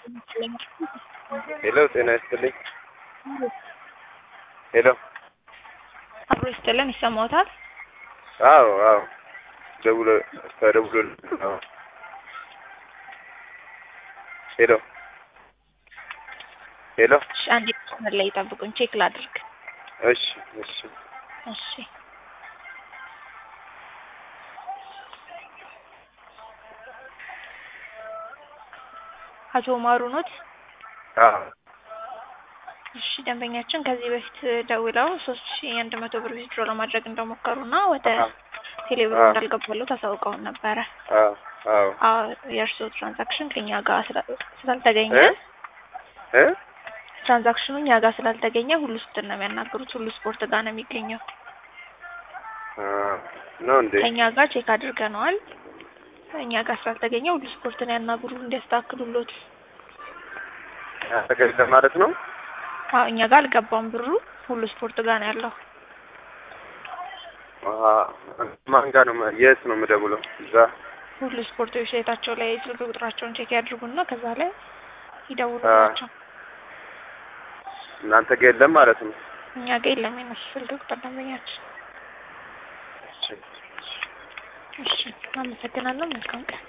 ሄሎ ጤና ይስጥልኝ። ሄሎ አብሮ ይስጥልን። ይሰማዎታል? አዎ አዎ ደውሎ ተደውሎ አዎ ሄሎ ሄሎ እሺ፣ አንዴ መስመር ላይ ይጠብቁኝ፣ ቼክ ላድርግ። እሺ እሺ እሺ አቶ ማሩ ኖት? አዎ እሺ ደንበኛችን ከዚህ በፊት ደውለው ሶስት ሺ አንድ መቶ ብር ዊዝድሮ ለማድረግ እንደሞከሩና ወደ ቴሌብር አዎ። እንዳልገባሉ ታሳውቀውን ነበረ። አዎ አዎ አዎ የእርስዎ ትራንዛክሽን ከኛ ጋር ስላ- ስላልተገኘ እ እ ትራንዛክሽኑ እኛ ጋር ስላልተገኘ ሁሉ ስፖርት ነው የሚያናግሩት። ሁሉ ስፖርት ጋር ነው የሚገኘው። አ ነው እንዴ? ከኛ ጋር ቼክ አድርገነዋል። እኛ ጋር ስላልተገኘ ሁሉ ስፖርትን ያናግሩ እንዲያስተካክሉሎት። ተገኘ ማለት ነው። አዎ እኛ ጋር አልገባም ብሩ ሁሉ ስፖርት ጋር ነው ያለው። አ ማን ጋር ነው የት ነው የምደውለው? እዛ ሁሉ ስፖርት ዌብሳይታቸው ላይ ስልክ ቁጥራቸውን ቼክ ያድርጉና ከዛ ላይ ይደውሉላቸው። እናንተ ጋር የለም ማለት ነው። እኛ ጋር የለም የነሱ ስልክ ቁጥር ደንበኛችን። እሺ እሺ አመሰግናለሁ። መልካም ቀን